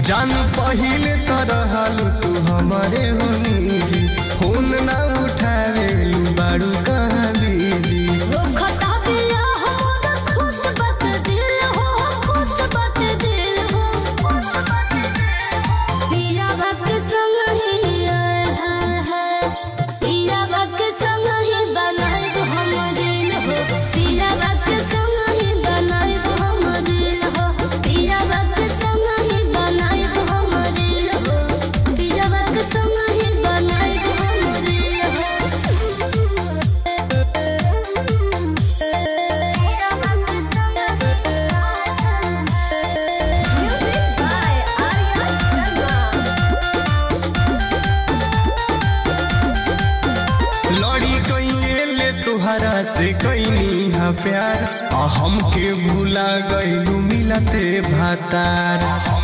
जान पहिले तरह तू हमारे होनी जी फोन ना उठावे बाड़ू कहाँ बिजी वो खता पिया हो खुश बत दिल हो खुश बत दिल हो पिया बक संग ही आए हाय हाय पिया बक संग ही बनाए तो हम दिल हो पिया बक संग ही बनाए तो हम दिल हो पिया बक संग ही बनाए तो हम दिल हो पिया बक संग ही बनाए तो हम दिल हो Music by Arya Sharma. लड़ी कइले ले तुहरा से कैनी हा प्यार आ हमके भूला गइलू मिलते भातार